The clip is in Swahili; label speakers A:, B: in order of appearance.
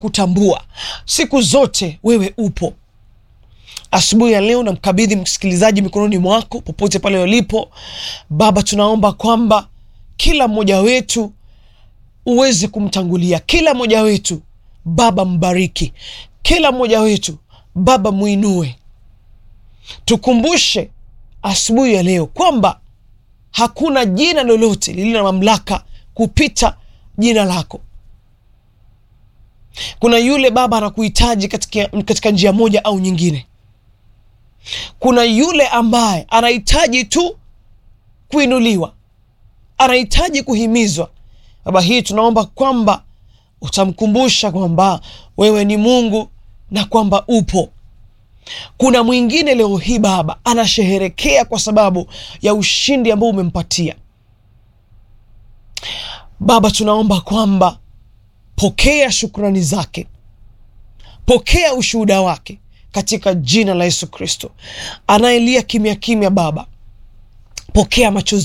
A: kutambua siku zote wewe upo. Asubuhi ya leo namkabidhi msikilizaji mikononi mwako popote pale walipo. Baba, tunaomba kwamba kila mmoja wetu uweze kumtangulia, kila mmoja wetu Baba mbariki, kila mmoja wetu Baba mwinue. Tukumbushe asubuhi ya leo kwamba hakuna jina lolote lililo na mamlaka kupita jina lako. Kuna yule Baba anakuhitaji katika, katika njia moja au nyingine. Kuna yule ambaye anahitaji tu kuinuliwa, anahitaji kuhimizwa. Baba, hii tunaomba kwamba utamkumbusha kwamba wewe ni Mungu na kwamba upo. Kuna mwingine leo hii Baba anasherehekea kwa sababu ya ushindi ambao umempatia Baba. Tunaomba kwamba pokea shukrani zake, pokea ushuhuda wake katika jina la Yesu Kristo. Anayelia kimya kimya, Baba, pokea machozi